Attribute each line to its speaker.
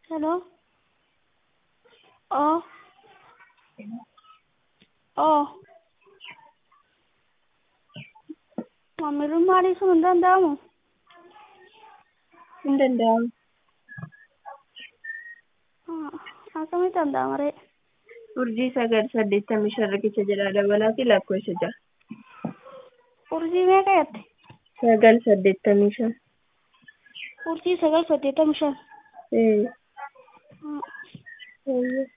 Speaker 1: Hello? Oh. Oh. Maamilummaa dhiisuun hin danda'amu?
Speaker 2: Hin danda'amu.
Speaker 1: Akkamitti danda'ama ree?
Speaker 2: Urjii sagal saddeettamii shan riqicha jedhaa dabalaa fi lakkoofsa ja'a.
Speaker 1: Urjii meeqa jette?
Speaker 2: Sagal saddeettamii shan.
Speaker 1: Urjii sagal saddeettamii shan.
Speaker 2: Ee.
Speaker 1: Hmm.
Speaker 2: Eeyyee.